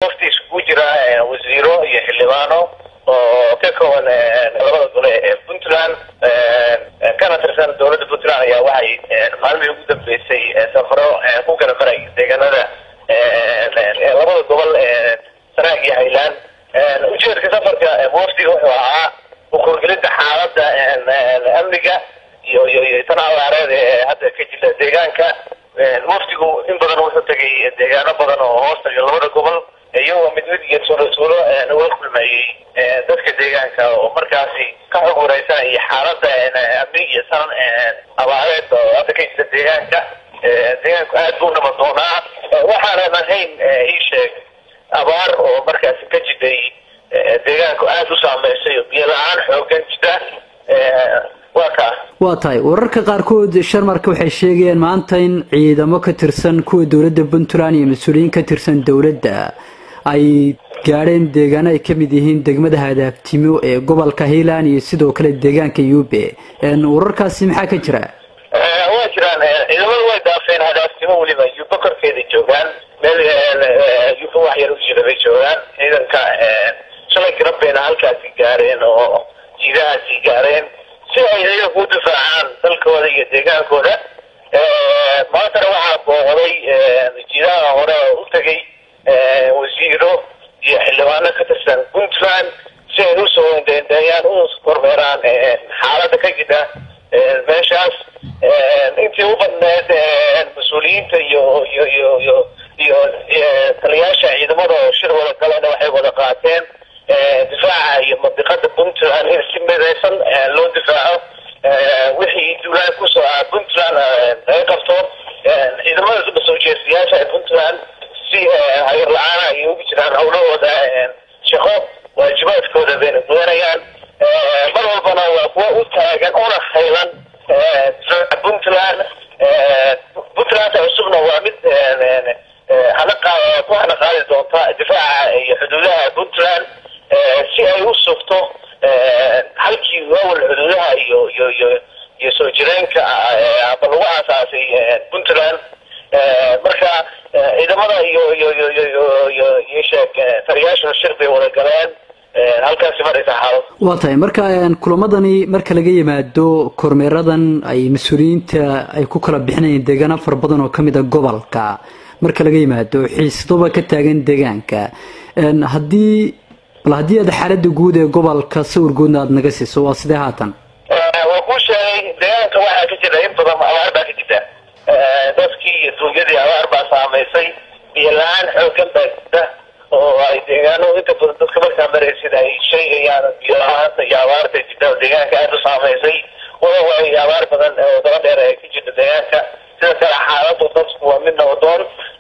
wafti iskugu jira wasiiro iyo xildhibaano oo ka kooban labada gole ee puntland kana tirsan dowladda puntland ayaa waxay maalmihii ugu dambeysay safaro ku kala maray deegaanada labada gobol sanaag iyo highland ujeedka safarka wafdiga wuxuu ahaa ukurgelinta xaalada amniga iyo iyo tan abaareed ee hadda ka jira deegaanka wafdigu in badan wuxuu tegay deegaano badan oo hoostaga labada gobol iyagoo mid mid iyo tuulo tuulo uga kulmayey dadka deegaanka oo markaasi ka xog wareysanaya xaalada amni iyo san abaareed oo hadda ka jira deegaanka deegaanku aad buu nabad doonaa waxaanan ahayn ii sheeg abaar oo markaasi ka jiday deegaanku aada u saameysay oo biyo la-aan xoogan jira waa kaa waa tahay wararka qaarkood sharmarka waxay sheegayeen maanta in ciidamo ka tirsan kuwa dowladda puntland iyo mas-uuliyiin ka tirsan dowladda ay gaadheen deegaano ay ka mid yihiin degmada hadaabtimo ee gobolka highland iyo sidoo kale deegaanka yube wararkaasi maxaa ka jira waa jiraan ciidamadu way daafeen hadaabtimo weliba yuba korkeeda joogaan meel yuba wax yar u jira bay joogaan ciidanka shalay garabbayna halkaasi gaareen oo jiidahaasi gaareen si ay iyagu u difaacaan dalkooda iyo deegaankooda maantana waxaa booqday jiidaha hore oo u tegay wasiiro iyo xildhibaano ka tirsan puntland si ay usoo deendeeyaan u kormeeraan xaalada ka jira meeshaas intii u badneed mas-uuliyiinta iyo iyo iyo iyo iyo taliyaasha ciidamada oo shir wada galena waxay wada qaateen difaaca iyo mandiqada puntland in si midaysan loo difaaco wixii duulaan kusoo ah puntland laga qabto ciidamada soo jeestayaasha ee puntland si hayar la-aana ay ugu jiraan howlahooda shaqo waajibaadkooda bayna gudanayaan mar walbana waa kuwa u taagan una haylan difaaca puntland puntland cusubna waa mid hana qa ku hana qaadi doonta difaaca iyo xuduudaha puntland si ay u sugto halkii awal xuduudaha iyo iyo iyo iyo soo jireenka aba lagu aasaasay puntland marka ciidamada iyo iyo iyo iyo iyo iyo sheeg taliyaasha shir bay wada galeen halkaasi maraysa xaalad waa tahay marka kulamadani marka laga yimaado kormeeradan ay mas-uuliyiinta ay ku kala bixinayeen deegaano fara badan oo kamid a gobolka marka laga yimaado xiisdoba ka taagan deegaanka haddii bal haddii aad xaalada guud ee gobolka sawir guudna aada naga siiso waa sidee haatan waa kuu sheegay deegaanka waxaa ka jira in badan abaar baa ka jirta dadkii iyo duunyadii abaar baa saameysay biyo la-aan xoogan baa jirta oo ay deegaano inta badan dadka markaa maraysid ay sheegayaan biyo la-aanta iyo abaarta jirta oo deegaanka aada u saameysay walow ay abaar badan oo daba dheer ay ka jirta deegaanka sida kale xaaladu dadku waa mid nabadoon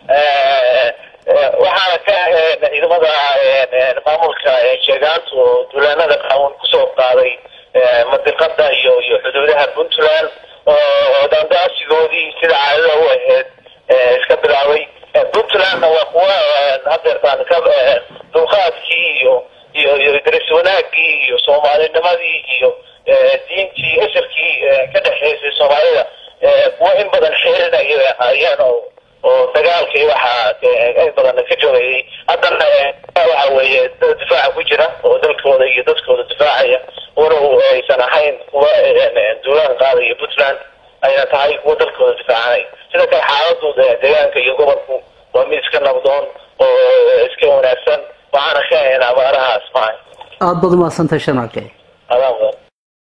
waxaana ka ciidamada maamulka sheegaantu oo duulaanada qaawan kusoo qaaday mandiqada iyo iyo xuduudaha puntland oo daandaasigoodii sida caadada u ahayd iska bilaabay puntlandna waa kuwa hadeertaan ka dulqaadkii iyo iyo iyo daris wanaagii iyo soomaalinimadii iyo diintii asarkii ka dhexeysay soomaalida kuwa in badan xeelinaya ayaan oo oo dagaalkii waxaa in badan ka joogayay haddana waxa weeye difaaca ku jira oo dalkooda iyo dadkooda difaacaya walow aysan ahayn kuwa duulaan qaadaya puntland ayna tahay kuwa dalkooda difaacanay sida kale xaaladu deegaanka iyo gobolku waa mid iska nabdoon oo iska wanaagsan waxaana ka ahayn abaarahaas mahay aada baad umahadsantahay sharmarke